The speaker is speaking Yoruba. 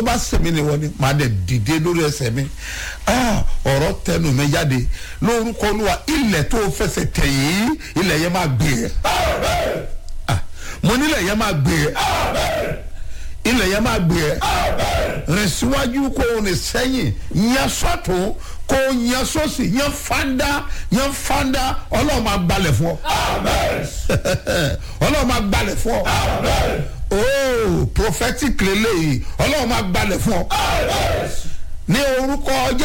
tó bá sèmi ni wọ́n ni màá dẹ̀ dìde lórí ẹsẹ̀ mi Ah, ọ̀rọ̀ tẹnu mi jáde lórúkọ olúwa ilẹ̀ tó fẹsẹ̀ tẹ̀ yìí ilẹ̀ yẹn máa gbé ẹ̀ Ah, mo nílẹ̀ yẹn máa gbé ẹ̀ ilẹ̀ yẹn máa gbé ẹ̀ rìn síwájú kó o rìn sẹ́yìn yẹn sọ́tún kó o yẹn sọ́sì yẹn fanda yẹn fanda ọlọ́run máa gbalẹ̀ fún ọ ọlọ́run máa gbalẹ̀ fún ọ ooo prophetic lélẹ́yìí ọlọ́run máa gbalẹ̀ fún ọ ní orúkọ